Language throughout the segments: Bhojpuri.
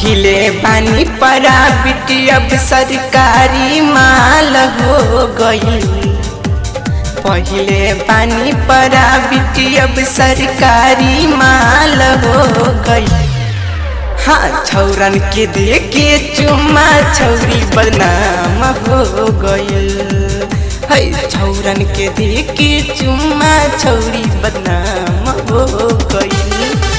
पहिले बानी प्राइवेट अब सरकारी माल हो गई पहिले बानी प्राइवेट अब सरकारी माल हो गई हाँ छौरन के देखे चुम्मा छौरी बदनाम हो गईल है छौरन के देखे चुम्मा छौरी बदनाम हो गईल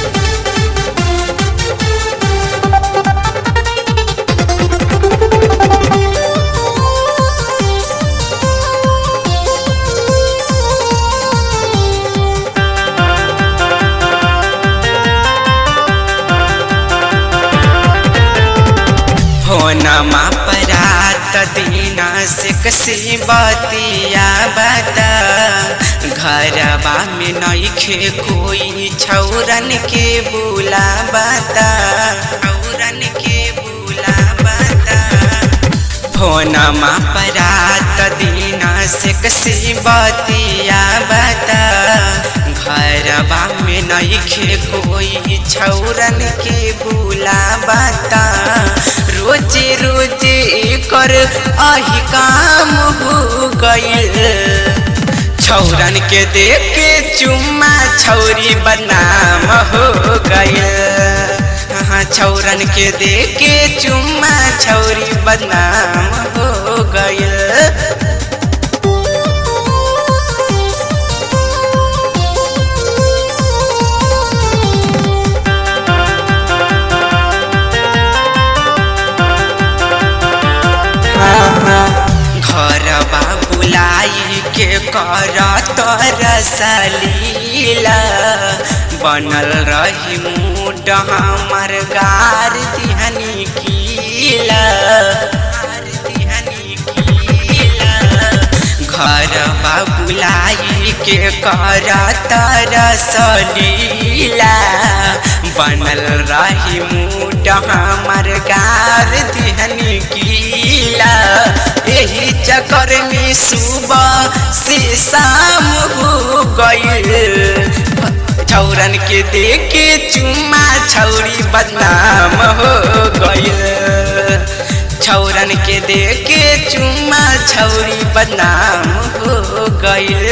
होनमा परात दीना से कसी बतिया बता घरबा में नईखे कोई छौरन के बुला बता छौरन के बुला बता फोनमा परात दीना से कसी बतिया बता घरबा में नईखे कोई छौरन के बुला बता रोजे रोजे कर आही काम हो गईल छौरन के देख के चुम्मा छौरी बदनाम हो गईल हाँ छौरन के देख के चुम्मा छौरी बदनाम हो गईल घरबा बुलाई के कर तरसलीला बनल रही मूड हमर गार दिहनी कीला घरबा बुलाई के कर तरसलीला बनल रही मूड हमर गार दिहनी कीला यही चक्कर में सुबह से शाम हो गईल छौरन के देखे चुम्मा छौरी बदनाम हो गईल छौरन के देखे चुम्मा छौरी बदनाम हो गईल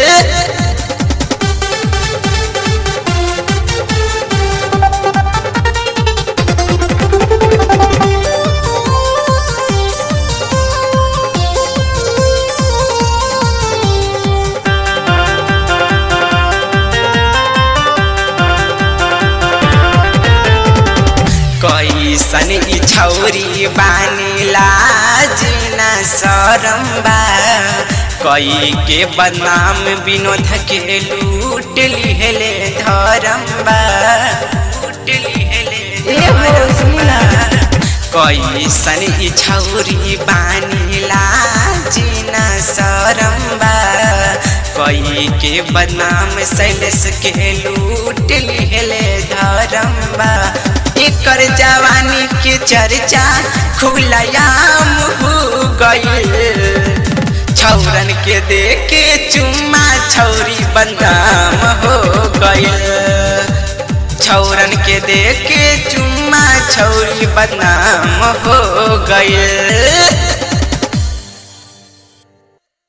कैसन ई छौरी बानीला जिना सरम्बा कई के बदनाम विनोद के लूट लिहले धरम्बा लूट लिहले कैसन ई छौरी बानीला जिना सरम्बा कई के बदनाम सैलस के लूट लिहले धरम्बा एकर जवानी के चर्चा खुलयाम हो गईल छौरन के देखे चुम्मा छौरी बदनाम हो गईल छौरन के देखे चुम्मा छौरी बदनाम हो गईल